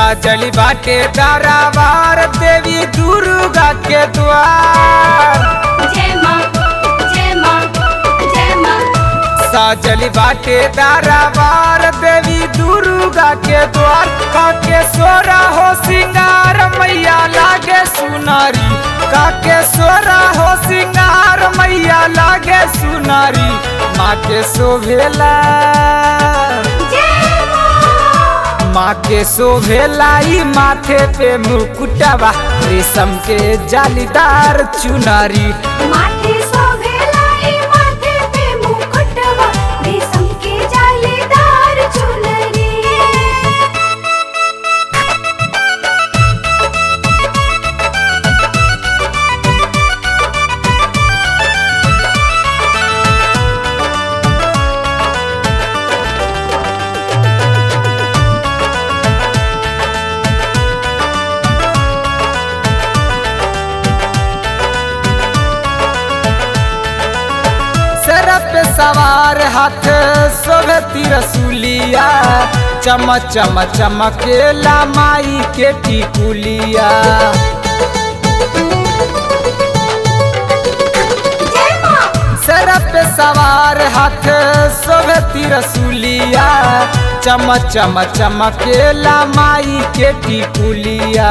साजली बाटे दारावार देवी दुर्गा के द्वार जय माँ जय माँ जय माँ साजली बाटे दारावार देवी दुर्गा के द्वार काके सोरा हो सिंगार मैया लागे सुनारी काके सोरा हो सिंगार मैया लागे सुनारी माँ के शोभेला जय माँ माँ के शोभेलाई माथे पे मुकुटवा रेशम के जालीदार चुनरी माथे शोभेलाई माथे पे मुकुटवा रेशम के जालीदार चुनरी सर पे सवार हाथ शोभे तिरसुलिया चम चम चमकेला माई के टिकुलिया जय माँ सर पे सवार हाथ शोभे तिरसुलिया चम चम चमकेला माई के टिकुलिया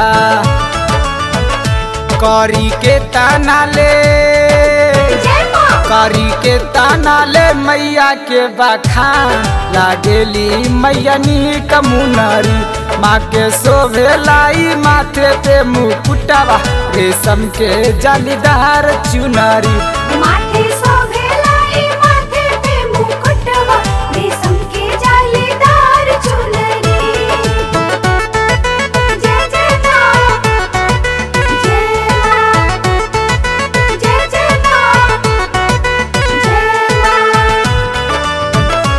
करी के ताना ले जय माँ करी के ताना ले मैया के बखान लागेली मैया नी कमुनरी माँ के शोभे लाई माथे पे मुकुटवा रेशम के जालीदार चुनरी माथे शोभेलाई माथे पे मुकुटवा रेशम के जालीदार चुनरी जय जय माँ जय माँ जय जय माँ जय माँ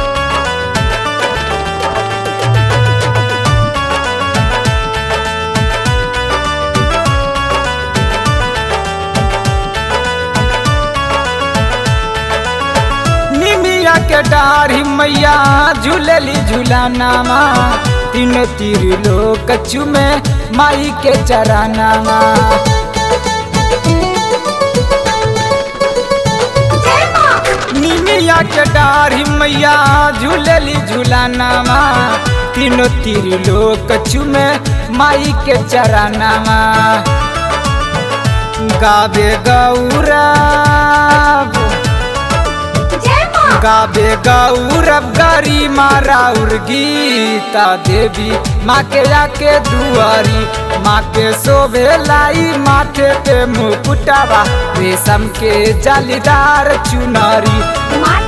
निमिया के डारी मैया झूलेली झूलानामा तीन तीर लोक चुमे माई के चरानामा जय माँ निमिया के डारी मैया झूलेली झूलानामा तीनों तीर लोक चुमे माई के चरानामा गावे गौरव जय माँ गावे गौरव गरी माराउर गीता देवी माँ के आके दुआरी माँ के शोभे लाई माथे पे मुकुटवा रेशम के जालीदार चुनरी माथे